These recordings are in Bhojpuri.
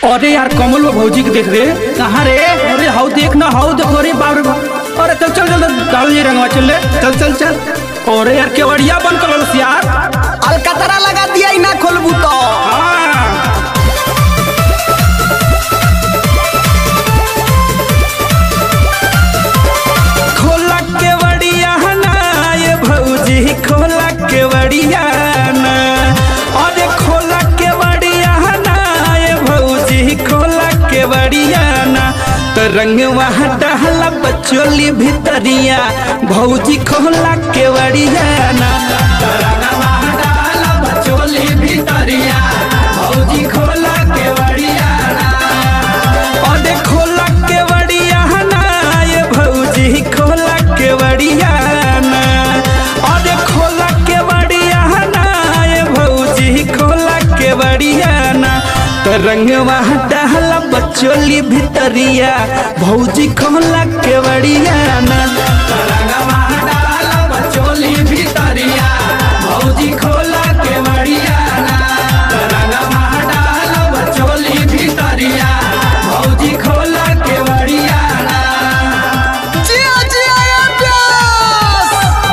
अरे यार कमल वो भौजी के देख रे कहाँ रे अरे हाउ देख ना हाउ देखो अरे बाप रे बाप अरे चल चल चल डाल ये रंगवा चल ले चल चल चल अरे यार केवड़िया बंद कर लो यार अलकतरा लगा दिया ही ना खोलबू तो हाँ खोला केवड़िया ना ये भौजी खोला केवड़िया ना अरे खोला केवड़िया ना ये भौजी खोला केवड़िया ना तो रंगवा टहला बचोली भितरिया भौजी खोला केवड़िया ना तो रंगवा टहला बचोली भितरिया भौजी खोला केवड़िया ना अरे खोला केवड़िया ना ये भौजी खोला केवड़िया ना अरे खोला केवड़िया ना ये भौजी खोला केवड़िया ना तो रंगवा टहला बचोली भितरिया भौजी खोला केवड़िया ना तो रंगवा टहला बचोली भितरिया भौजी खोला केवड़िया ना तो रंगवा टहला बचोली भितरिया भौजी खोला केवड़िया ना जिया जिया ये प्यास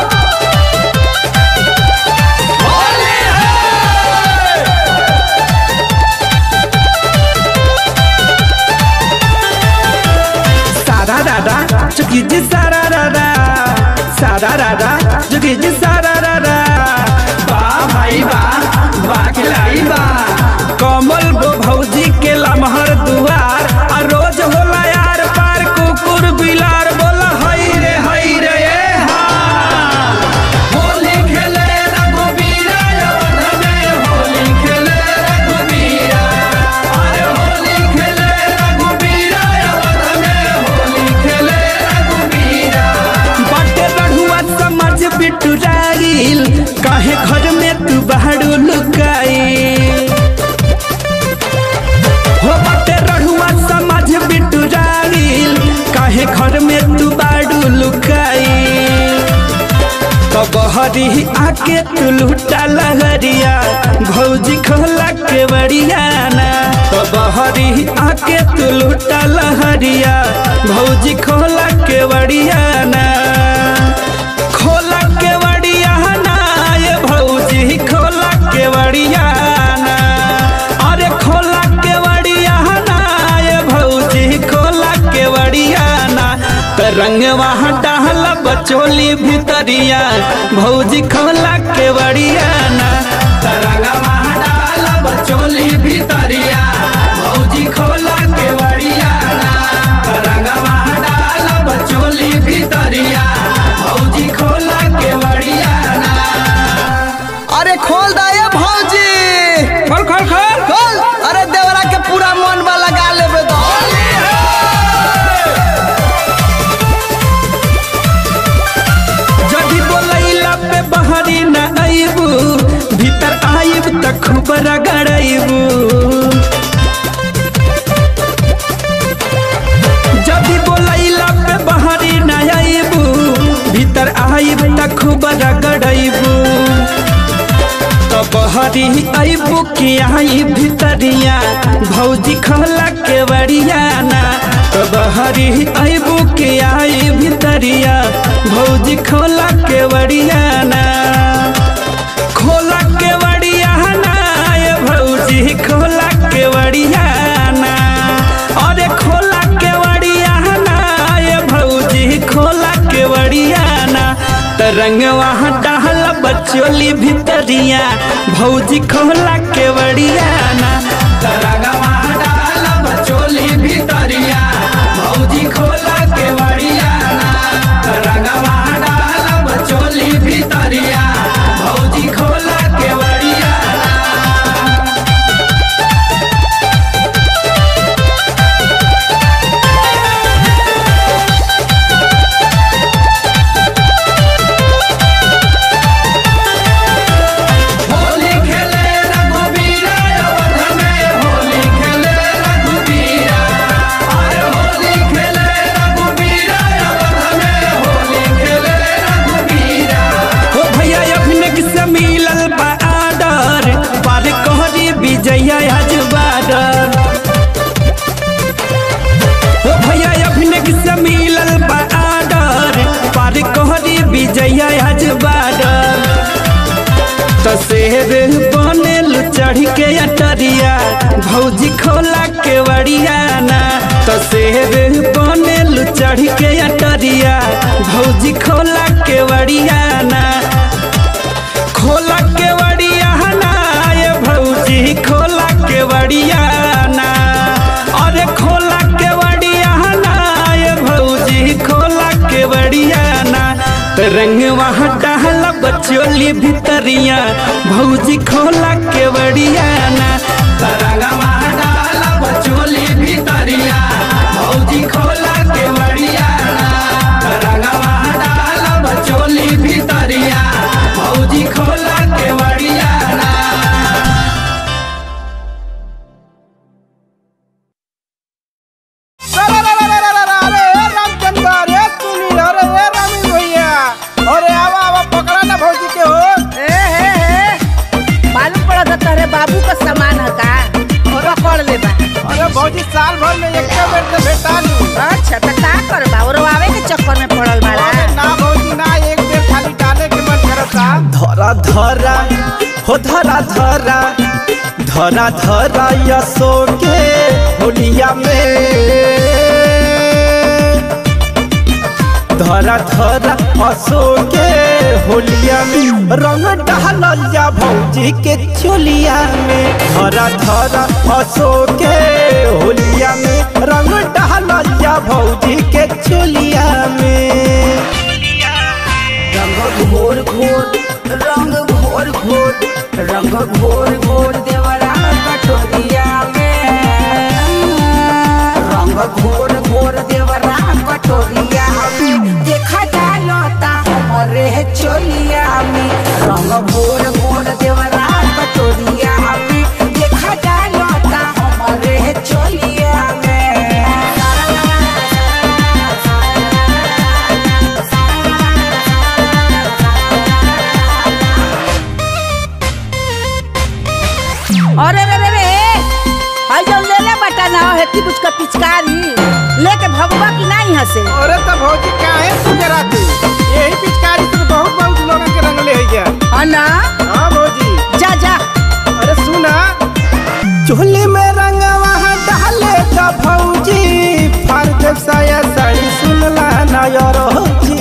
सारा रारा चुकी जी सारा रारा सारा रारा चुकी जी सारा रारा वाह भाई वाह वाह खिलाई वाह कमल बो भौजी के लमहर दुआर आ रोज होला यार पार कुकुर बिलार बोला हई रे हई रे ए हा होली खेले रघुबीरा यवन में होली खेले रघुबीरा अरे होली खेले रघुबीरा यवन में होली खेले रघुबीरा बटे रढ़ुआ समझ बिटुराइल काहे घर में तू बाहर लुकाई हो बटे रढ़ुआ समझ बिटुराइल काहे घर में तू बाड़ू लुकाई तो बहरी आके तू लूटा लहरिया भौजी खोला के बड़िया ना तो बहरी आके तू लूटा लहरिया भौजी खोला के बड़िया ना खोला के बड़िया ना ये भौजी खोला के बड़िया ना अरे खोला के बड़िया ना ये भौजी खोला के बड़िया ना तो रंगवा डाहला बचोली भितरिया भौजी खोला के बड़िया ना तो रंगवा डाहला बचोली भितरिया भौजी खोला के बड़िया ना तो रंगवा डाहला बचोली भितरिया भौजी खोला के बड़िया ना अरे खोल दा ये भौजी खोल खोल खोल खोल अरे देवरा के पूरा मन वाला गा लेबे दो जदि बोलैला पे बहरी न आइबू भीतर आइब त खूब रगड़ाइबू जदि बोलैला पे बहरी न आइबू भीतर आइब त खूब रगड़ाइबू तो बहरी आइबू कि आई भीतरिया भौजी खोला के बड़िया ना तो बहरी आइबू कि आई भीतरिया भौजी खोला के बड़िया ना खोला के बड़िया ना ये भौजी खोला के बड़िया ना अरे खोला के बड़िया ना ये भौजी खोला के बड़िया ना तो रंगवा डाहला बचोली भितरिया भौजी खोला के बड़िया ना तो रंगवा डाहला बचोली भितरिया भौजी खोला के बड़िया ना तो रंगवा डाहला बचोली भितरिया भौजी खोला के बड़िया ना होली खेले रघुबीरा यवन में होली खेले रघुबीरा आज बाड़ा तो शेर बनेल चढ़ के अटरिया भौजी खोला के वड़ियाना तो शेर बनेल चढ़ के अटरिया भौजी खोला के वड़ियाना खोला के वड़ियाना ये भौजी खोला के वड़ियाना अरे खोला के वड़ियाना ये भौजी खोला के वड़ियाना तो रंग वहाँ डाला बचोली भितरिया भौजी खोला के वड़ियाना तो रंग वहाँ डाला बचोली भितरिया भौजी खोला के वड़ियाना तो रंग वहाँ डाला बचोली भितरिया भौजी खोला के वड़ियाना अरे ए रामचंद्र अरे सुनी अरे ए रामी भैया अरे आवा आवा पकड़ा ना भौजी के हो ए, हे, हे। मालूम पड़ा था तोहरे बाबू का सामान है का पकड़ ले बा अरे भौजी साल भर में एक बेर से भेटा लू अच्छा तो का करबा और आवे के चक्कर में पड़ल बाड़ा अरे ना भौजी ना एक बेर खाली डाले के मन करता धरा धरा हो धरा धरा धरा धरा यसो के होलिया में धरा धरा असो के होलिया में रंग डालल जा भौजी के चोलिया में धरा धरा असो के होलिया में रंग डालल जा भौजी के चोलिया में रंग घोर घोर रंग घोर घोर रंग घोर घोर देवरा कटोरिया में रंग घोर घोर देवरा कटोरिया में देखा डालता हमरे चोलिया में रंग घोर घोर देवरा कटोरिया में देखा डालता हमरे चोलिया अरे रे रे रे हाय जो ले ले बटा ना हेती बुझ का पिचकारी लेके भगवा की नहीं हसे अरे तो भौजी काहे तू डराती यही पिचकारी से तो बहुत बहुत लोगन के रंग ले गया हाँ ना हां भौजी जा जा अरे सुना चोली में रंगवा डाले का भौजी फार साया साड़ी सुनला नायर जी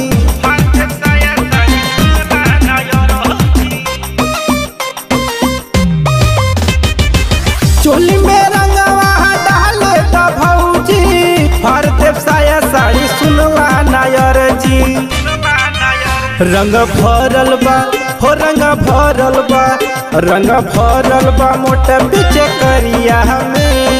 चोली में रंगवा डाले का भौजी फार साया साड़ी सुनला नायर जी रंग भरल बा हो रंग भरल बा रंग भरल बा मोटा पीछे करिया में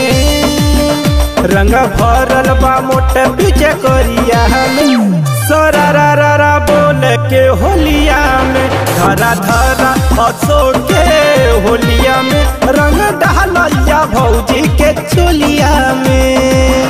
रंग भरल बा मोटा पीछे करिया में सरा रा रा रा बोल के होलिया में धरा धरा हसो के होलिया में रंग डालिया भौजी के चोलिया में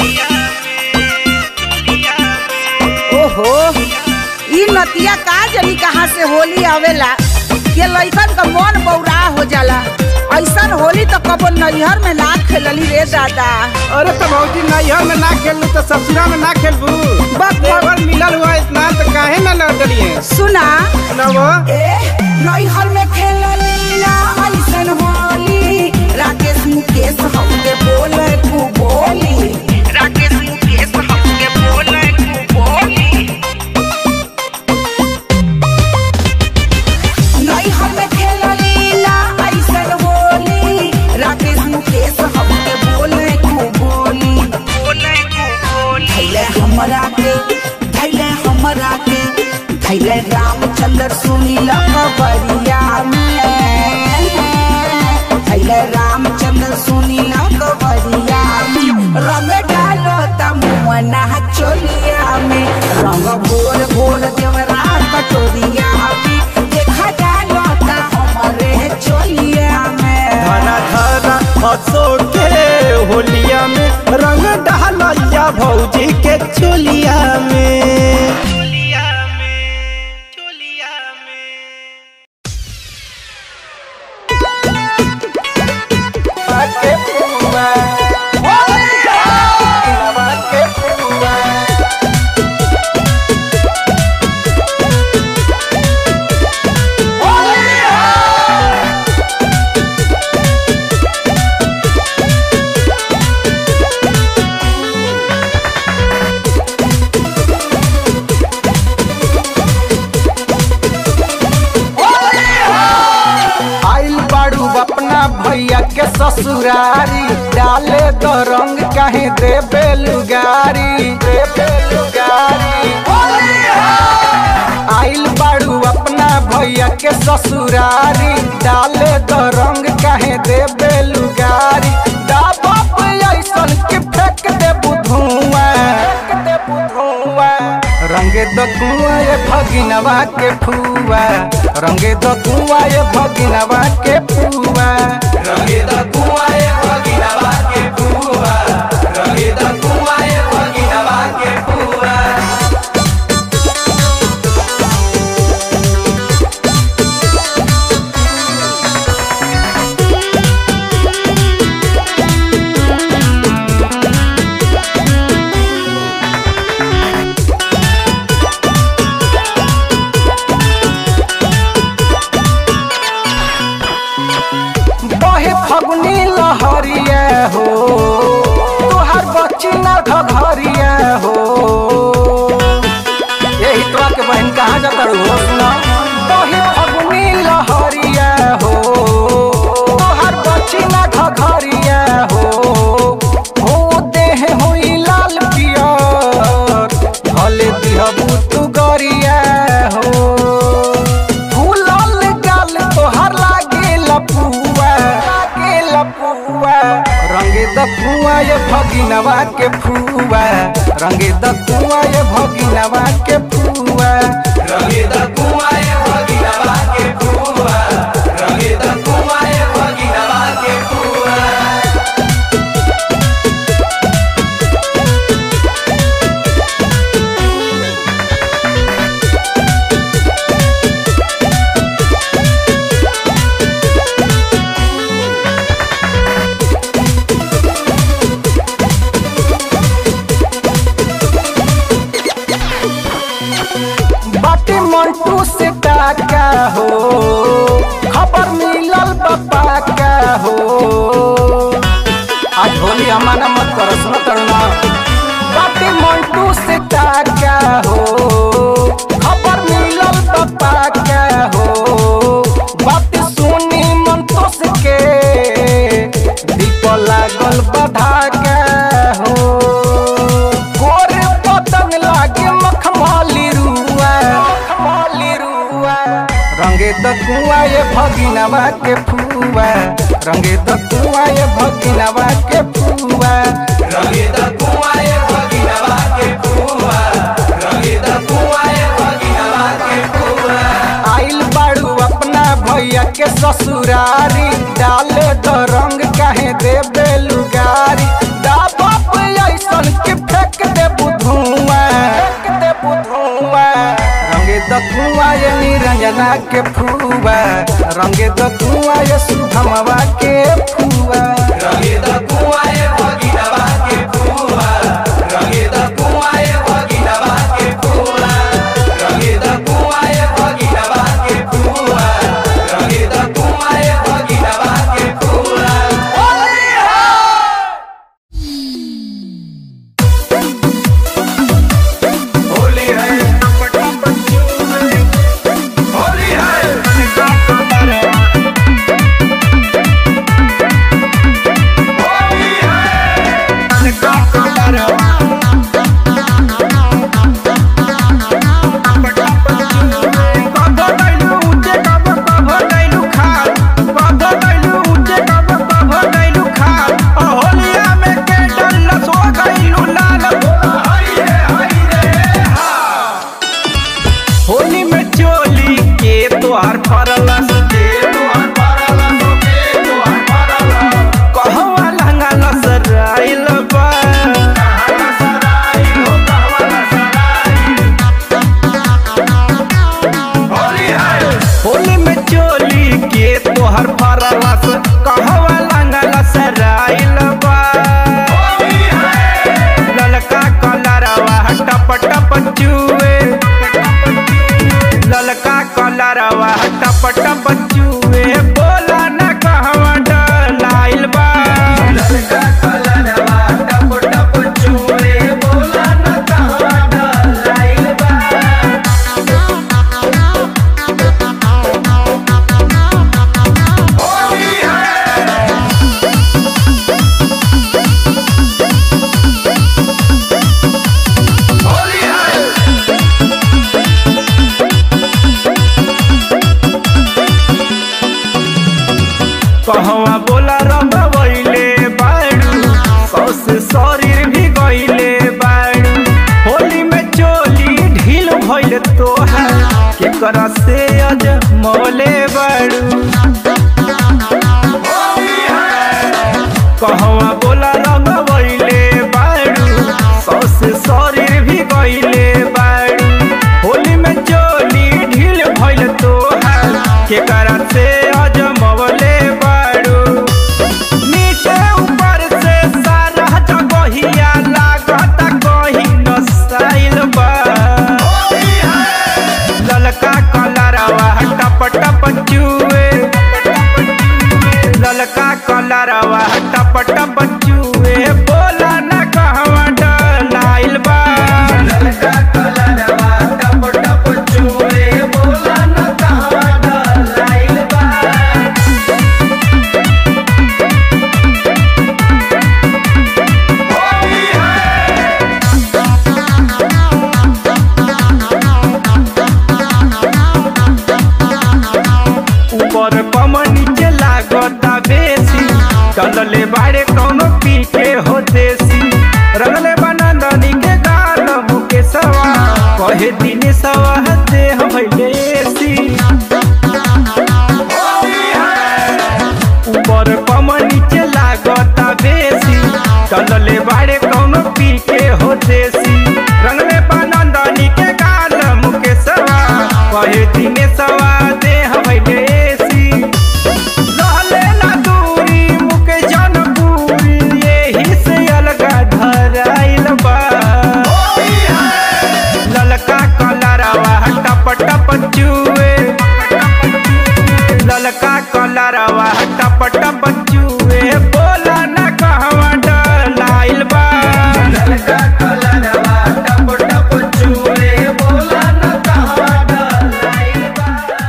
ओहो ई नतिया का जनी कहाँ से होली आवेला ये लइकन का मन बौरा हो जाला ऐसन होली तो कबो नैहर में ना खेलली रे दादा अरे तो भौजी नैहर में ना खेलू तो ससुरा में ना खेलबू बक- देवर मिलल हुआ इतना तो काहे ना लड़लिए सुना ना वो नैहर में खेलली ना ऐसन होली राकेश मुकेश हमके बोले कु बोली राकेश मुकेश हमके बोले कु बोली नैहर में खेलली ना ऐसन होली राकेश मुकेश हमके बोले कु बोली बोले कु बोली धैले हमरा के धैले हमरा के धैले रामचंद्र सुनी लकबरिया में धैले रामचंद्र सुनी लकबरिया में रंग डालो तमुना चोलिया में रंग भोर भोर देवरा कटोरिया में देखा डालो ता हमरे चोलिया में धरा धरा हसो के होलिया में रंग डालिया भौजी के चोलिया में Hola! ससुरारी डाले दो रंग कहीं दे बेलुगारी दे बेलुगारी आइल बाड़ू अपना भैया के ससुरारी डाले दो रंग कहे दे बेलुगारी दा बाप ऐसन के फेंक दे बुधुआ फेंक दे बुधुआ रंगे द कुआ ये भगिनवा के फुआ रंगे द कुआ ये भगिनवा के फुआ रंगे द कुआ ये भगिनवा के फुआ रंगे द कुआ ये भगिनवा के फुआ बहे फगुनी लहरिया हो तोहर बच्ची ना घघरिया हो यही तो के बहन कहाँ जाता हो सुना बहे फगुनी लहरिया हो तोहर बच्ची ना घघरिया हो हो देह होई लाल पियर भले दिहबू तू गरिया हो फूलल गाल तोहर लागे लपुआ लागे लपुआ रंगे द कुआ ये भगिनवा के फुआ रंगे द कुआ ये भगिनवा के फुआ रंगे द कुआ ये भगिनवा के फुआ रंगे द कुआ ये भगिनवा के फुआ बाटी मंटू से टाका हो खबर मिलल बापा का हो आज होली हमारा मत करो सुनो तरुणा बाटी मंटू से टाका हो खबर मिलल बापा का हो बात सुनी मंतोष के दीप लागल बधा का हो गोरे पतंग लागे मखमली रुआ मखमली रुआ रंगे द कुआ ये भगिनवा के फुआ रंगे द कुआ ये भगिनवा के फुआ रंगे द कुआ ये भगिनवा के फुआ रंगे द कुआ ये भगिनवा के फुआ आइल बाड़ू अपना भैया के ससुरारी डाले द रंग कहे दे बेलुगारी दा बाप ऐसन के फेंक दे बुधुआ फेंक दे बुधुआ रंगे द कुआ ये निरंजना के फुआ रंगे द कुआ ये सुधमवा के फुआ रंगे द कुआ ये भगिनवा के फुआ रंगे द कुआ ये भगिनवा के फुआ रंगे द कुआ ये भगिनवा के फुआ रंगे द कुआ ये भगिनवा के फुआ होली है होली है होली में चोली के तोहार फरलस के तोहार फरलस के तोहार फरलस कहवा लहंगा लसराइल बा होली में चोली के तोहर फरलस कहवा लहंगा लसराइल बा ललका कलरवा टप टप चुए ललका कलरवा टप टप चुए बोला न कहवा डलाइल बा ललका कलरवा टप टप चुए बोला न कहवा डलाइल बा होली है केकरा से अज मोले बड़ू कहवा बोला रंग वैले बाड़ू सौसे शरीर भी गईले बाड़ू होली में चोली ढील भइल तोहार केकरा से अज मोले बाड़ू नीचे ऊपर से सारा जगहिया लागता कहीं नसाइल बा ललका कलरवा टप टप चुए ललका कलरवा टप टप चुए बोला न कहवा डलाइल बा ललका कलरवा टप टप चुए बोला न कहवा डलाइल बा ऊपर कम नीचे लागता बेसी चलले बाड़े कौनो पीछे हो देसी रंगले बनंदनी के गाल मुके सवा कहे दिन सवा दे भइले एसी ऊपर कम नीचे लागता बेसी चलले बाड़े कौनो पीछे हो देसी रंगले बनंदनी के गाल मुके सवा कहे दिन सवा दे भइले एसी रहले ना दूरी मुके जनपुरी यही से अलगा धराइल बा ललका कलरवा टप टप चुए ललका कलरवा टप टप चुए बोला न कहवा डलाइल बा ललका कलरवा टप टप चुए बोला न कहवा डलाइल बा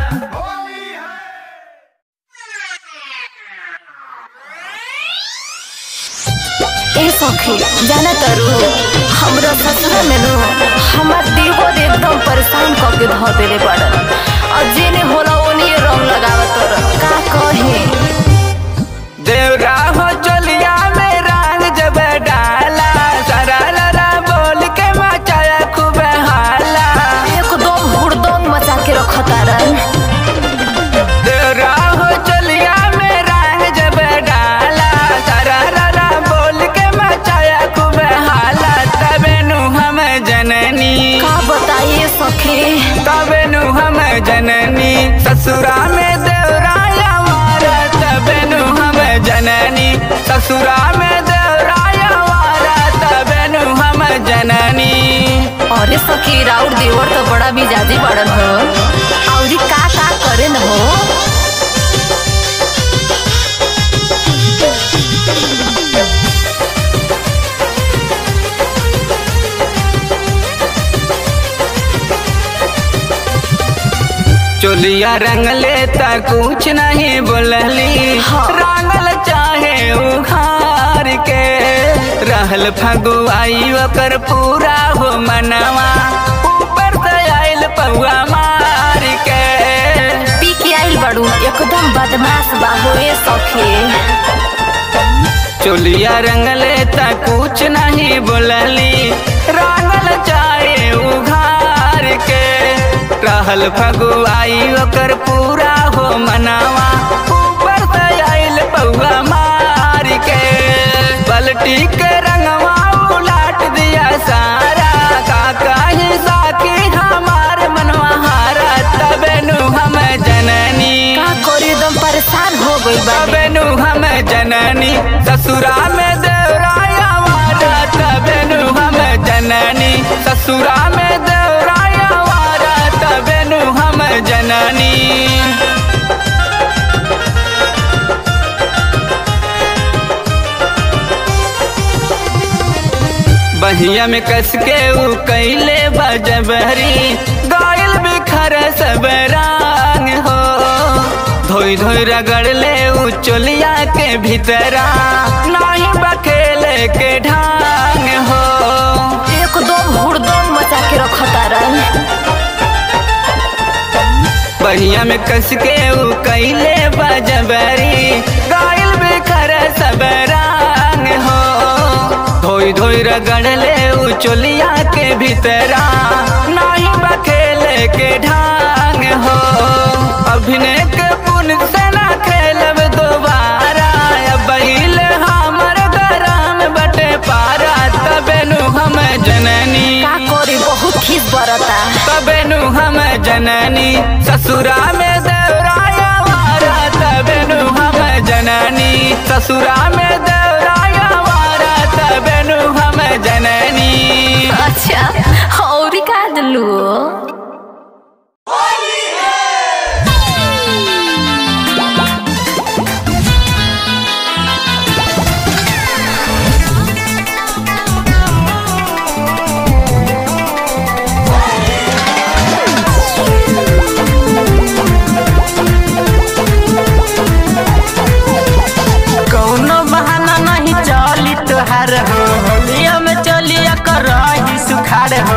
ए सखी जाना तारू हमरा ससुरा में नु हमार देवर एकदम परेशान क के धो देले पड़ल और जेने होला ओने रंग लगावत तर का कहे देवरा हो चलिया में रंग जब डाला सारा लरा बोल के मचाया खूब हाला एकदम हुड़दंग मचा के रखतारन देवरा हो चलिया में रंग जब डाला सारा लरा बोल के मचाया खूब हाला तबे नु हम जननी का बताइए सखी तबे नु हम जननी ससुरा में देवराया वारा तबे नु हम जननी ससुरा में देवराया वारा तबे नु हम जननी अरे सखी राउर देवर तो बड़ा मिजाजी पड़ल हो औरी का का करे न हो चोलिया रंग लेता कुछ नहीं बोलली हाँ। रंगल चाहे उखार के रहल फगुआई ओकर पूरा हो मनवा ऊपर से आइल पौआ मार के पी के आइल बड़ू एकदम बदमाश बाबू ए सखी चोलिया रंग लेता कुछ नहीं बोलली रंगल चाहे उघार के रहल फगुआई ओकर पूरा हो मनावा ऊपर से आइल पौआ मार के बल्टी के रंगवा उलाट दिया सारा काका ही साकी हमार मनवा हारा तबे नु हम जननी का करी एकदम परेशान हो गई बा तबे नु हम जननी ससुरा में देवराया वारा तबे नु हम जननी ससुरा में देवराया वारा तबे नु हम जननी बहिया में कस के ऊ कैले बजबरी गायल बिखर सब रंग हो धोई धोई रगड़ ले ऊ चोलिया के भीतरा नाही बखेले के ढांग हो एकदम हुड़दम मचा के रखतारन बहिया में कस के ऊ कैले बजबरी गायल बिखर सब रंग हो धोई धोई रगड़ ले ऊ चोलिया के भीतरा नाही बखेले के ढांग हो अभिनय के पुन से ना खेलब दोबारा बैल हमर गरम बटे पारा तबेनु हम जननी का करी बहुत खीस बरता तबेनु हम जननी ससुरा में देवराया वारा तबेनु हम जननी ससुरा में देवराया वारा तबेनु हम जननी अच्छा और का दलू कौनो बहाना नहीं चली तुहार हो होलिया में चलिया कर रही सुखार हो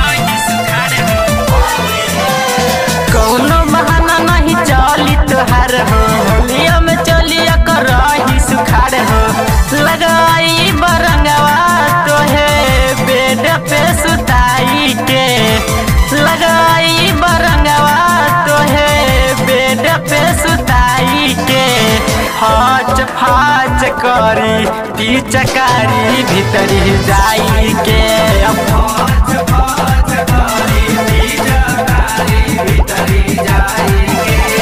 कौनो बहाना नहीं चली तुहार हो होलिया में चलिया कर रही सुखार हो लगाई बरंगवा तोहे बेड पे सुताई के लगाई बरंगवा तोहे बेड पे सुताई के हाच फाच करी पिचकारी भीतरी जाई के अब फाच फाच करी पिचकारी भीतरी जाई के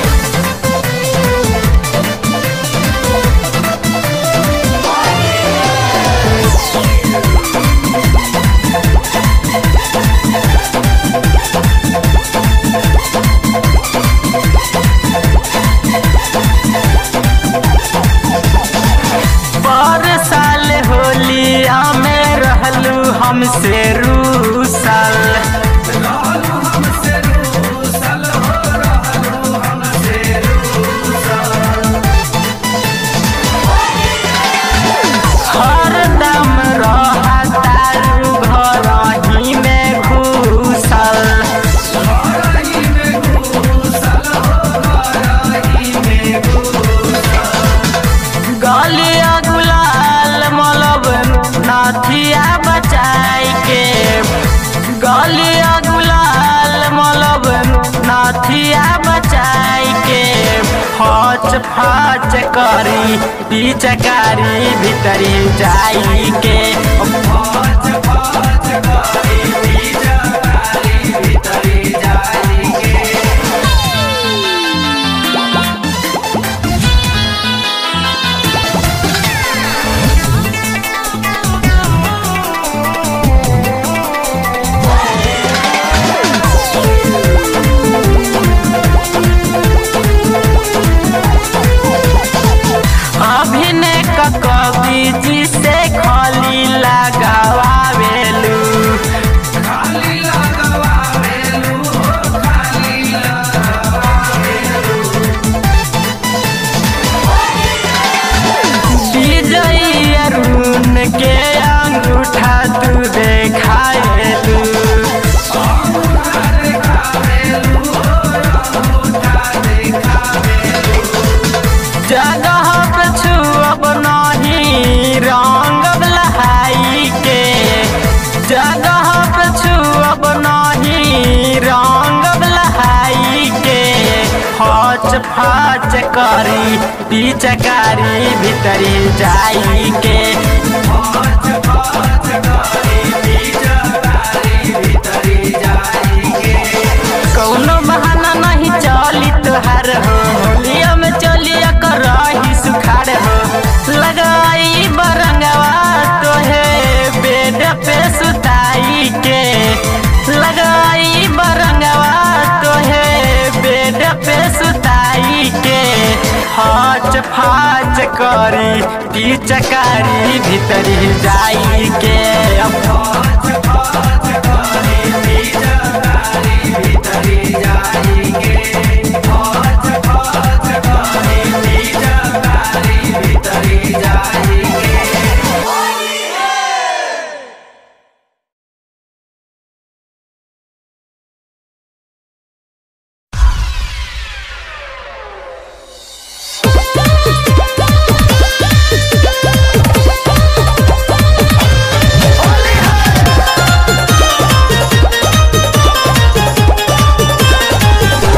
पर साल होलिया में रहलू हमसे रूसल हरदम रहतारू घर ही में घुसल गलिया गुलाल मलब नाथिया बचाई के गलिया गुलाल मलब नाथिया बचाई के फच फच करी पिचकारी भीतरी जाई के फच फच करी पिचकारी भीतरी जाई के अभिनय क कवि जी से खाली लगावेलू खाली लगावेलू खाली विजयी अरुण के अंगूठा तू देखाएलू जगह पे छुअब नहीं रंग लहाई के जगह पे छुअब नहीं रंग लहाई के फच फच करी पिचकारी भीतरी जाई के फच फच करी पिचकारी भीतरी जाई के कौनो बहाना नहीं चली तुहार हो होलिया में चलिया कर रही सुखार हो लगाई बरंगवा तोहे बेड पे सुताई के लगाई बरंगवा तोहे बेड पे सुताई के हाच फाच करी पिचकारी भीतरी जाई के अब फाच फाच करी पिचकारी भीतरी जाई के फाच फाच करी पिचकारी भीतरी जाई के Holy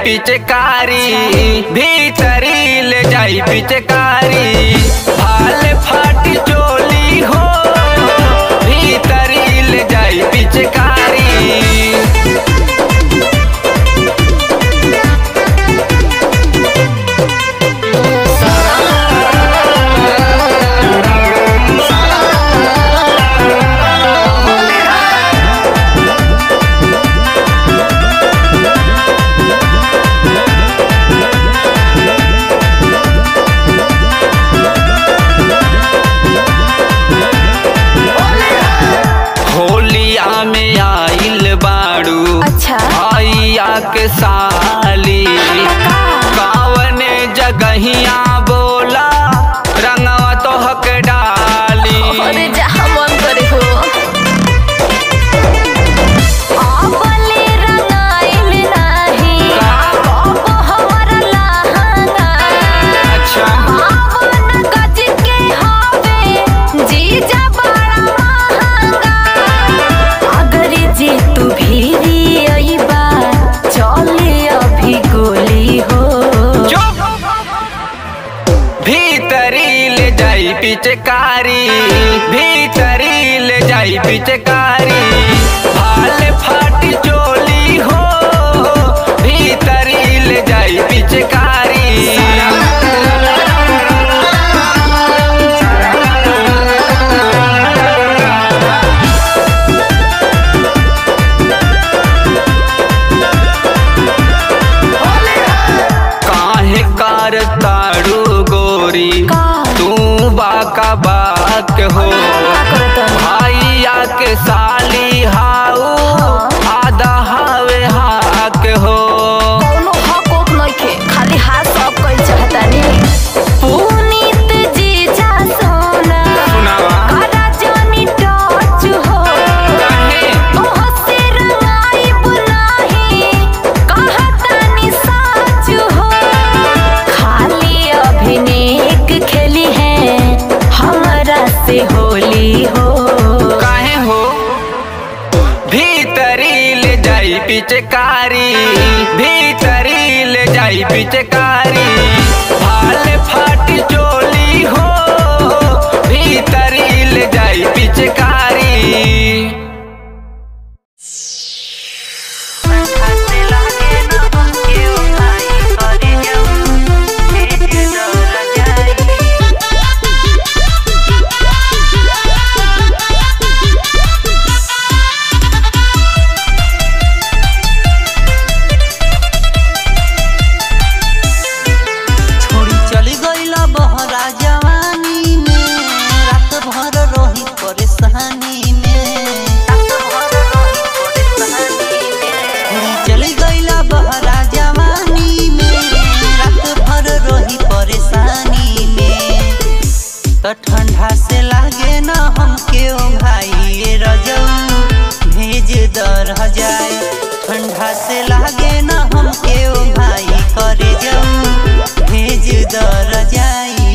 पिचकारी भीतरी ले जाई पिचकारी भाल फाटी चोली हो भीतरी ले जाई पिचकारी होलिया में आइल बाड़ू अच्छा आइया के साली कावने जगहिया बोला रंगवा तो हक डाली अरे जहाँ मन करे हो आपले रंगाइल नाही अब हमर लहंगा अच्छा आवन गज के हवे जीजा बड़ा महंगा अगर जे तू भीरी अइबा चले अभी गोली हो चुप भीतरी ले जाई पिचकारी भीतरी ले जाई पिचकारी भाल फाटी चोली हो भीतरी ले जाई पिचकारी काहे कार ताड़ू गोरी का? तू बाका बाक हो भाइया के साली हाउ आधा हावे हाक हो कौनो हक ओक नइखे खाली हाथ सब कइल चाहतानी पुनीत जीजा सोना सुनावा करा जानी टच हो काहे? तोहसे रंगाइब नाही कहतानी सच हो खाली अभिनेक खेली है हमरा से होली हो काहे हो भीतरी ले जाई पिचकारी भीतरी ले जाई पिचकारी भाल फाटी चोली हो भीतरी ले जाई पिचकारी छोड़ी चली गईला बहरा जवानी में रात भर रही परेशानी में छोड़ी चली गईला बहरा जवानी में रात भर रही परेशानी में तो ठंडा से लागे ना हमके ओ भाई ये रजऊ भेज दर जाए ठंडा से लागे ना हमके ओ भाई करे जाऊ भेज दर जाई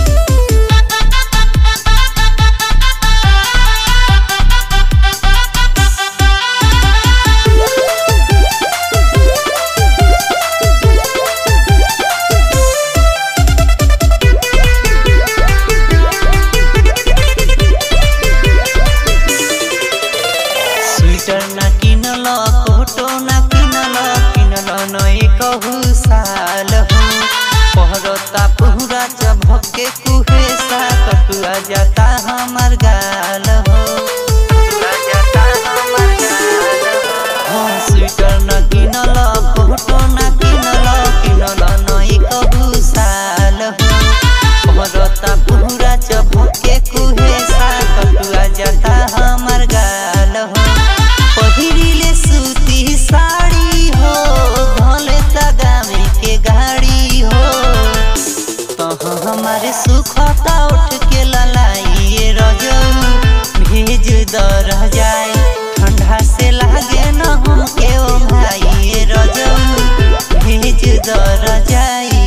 स्वेटर ना किनल कोटो ना किनल किनल नए कहू साल हो पहरता पूरा चभके कुहेसा कटुआ जाता हमर गाल हो कटुआ जाता हमर गाल हो हाँ, स्वेटर ना किनल कोटो ना किनल किनल नए कहू साल हो पहरता पूरा चभके कुहेसा कटुआ जाता हमर गाल हो पहिरिले सूती साड़ी हो भले तगामे के गाड़ी हो तहाँ हमारे सुखता उठ के ललाइए रजऊ भेज दर जाए ठंडा से लागे न हमके ओ भाई रजऊ भेज दर जाई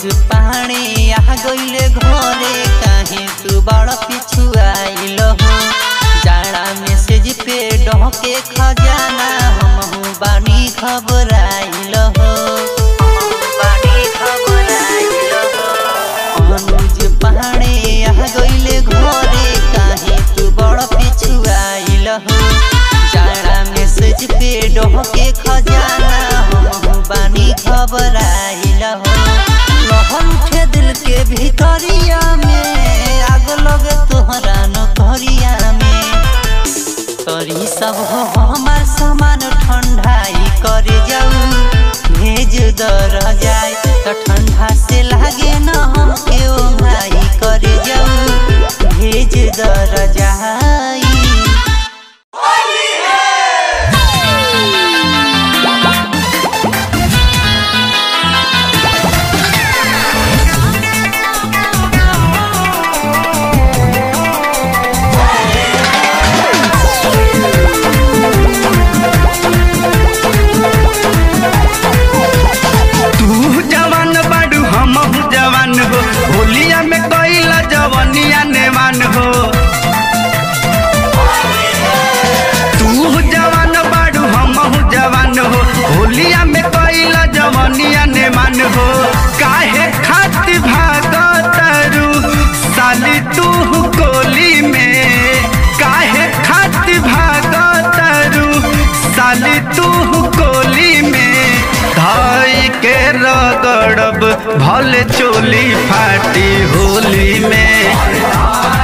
पानी आ गईले घरे काहे तू बड़ पिछु आइल हो जाड़ा मैसेज पे डहके खजाना हमहू बानी खबराइल हो बानी खबराइल हो अनुज पानी आ गईले घरे काहे तू बड़ पिछु आइल हो जाड़ा मैसेज पे डहके खजाना हमहू बानी खबराइल हो लहर उठे दिल के भीतरिया में आग लगे तोहरा नौकरिया में तोरी सब हो हमार सामान ठंडाई करे जाऊ भेज दर जाए तो ठंडा से लागे न हम के ओंघाई करे जाऊ भेज दर जाई तू जवान बाडू हम जवान हो होलिया में कैला जवनिया नेवान हो तू जवान बाडू हम जवान हो होलिया में कैला जवनिया नेवान हो काहे खातिर भागतरू साली तू कोली में काहे खातिर भागतरू साली तू कोली में धाई के रगड़ब भले चोली फाटी होली में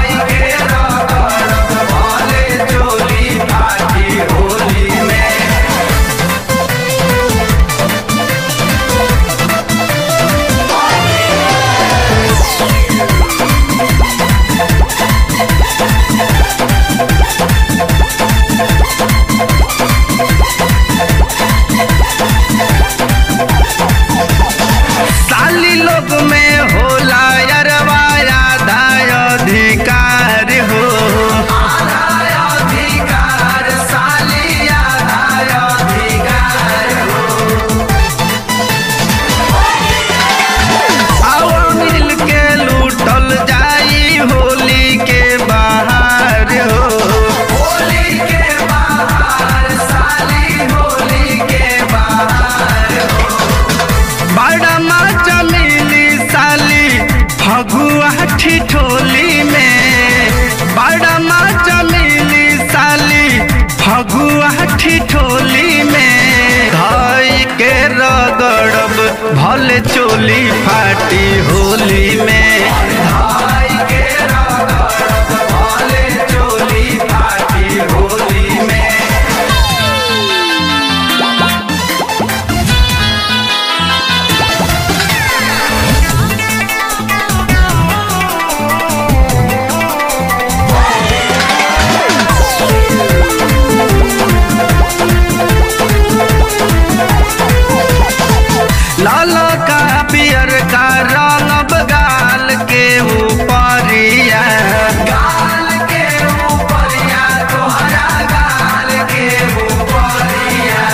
साली लोग में होला यरवा आधा अधिकार हो आओ मिल के लूटल जाई होली के बाहर हो होली के बाहर साली होली के बाहर बड़ा मजा मिली साली फगुआ ठिठोली में बड़ा मजा मिली साली फगुआ ठिठोली में धाई के रगड़ब भले चोली फाटी होली में धाई के रगड़ब भले चोली फाटी होली में लाल का पियर का रंग गाल के ऊपरिया गाल के ऊपरिया तोहरा गाल के ऊपरिया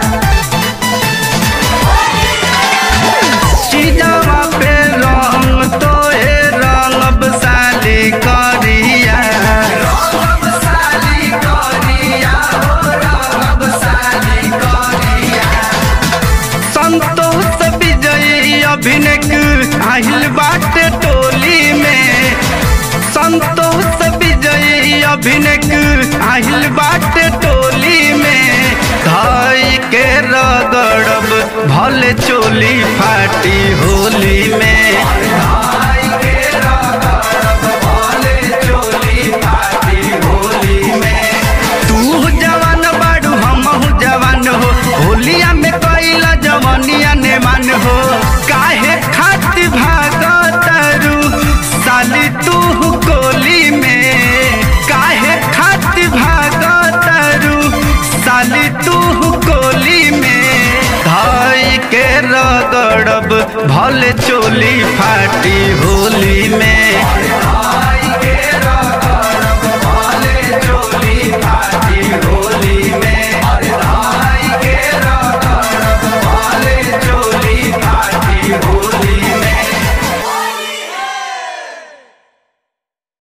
चीजवा पे रंग तो हे रंग साली करिया रंग साली करिया हो रंग साली करिया संतोष विजयी अभिनक आहिल बाटे टोली में संतोष विजयी अभिनक आहिल बाटे टोली में धाई के रगड़ब भले चोली फाटी होली में धाई के रगड़ब भले चोली फाटी होली में तू जवान बाड़ू हम जवान हो होलिया में कैला जवनिया नेमान हो काहे खातिर भागतरू साली तू कोली में काहे खातिर भागतरू साली तू कोली में धाई के रगड़ब भले चोली फाटी होली में